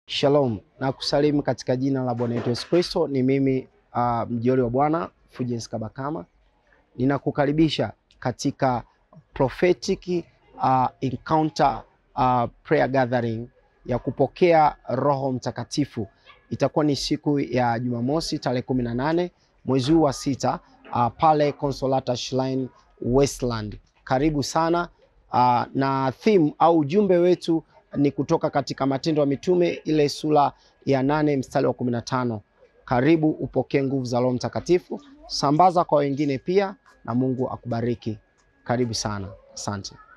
Shalom na kusalimu katika jina la Bwana wetu Yesu Kristo. Ni mimi uh, mjoli wa Bwana Fulgence Kabakama, ninakukaribisha katika prophetic uh, encounter uh, prayer gathering ya kupokea Roho Mtakatifu. Itakuwa ni siku ya Jumamosi tarehe kumi na nane mwezi huu wa sita uh, pale Consolata Shrine Westland. Karibu sana uh, na theme au ujumbe wetu ni kutoka katika Matendo ya Mitume ile sura ya nane mstari wa kumi na tano. Karibu upokee nguvu za Roho Mtakatifu, sambaza kwa wengine pia, na Mungu akubariki. Karibu sana, asante.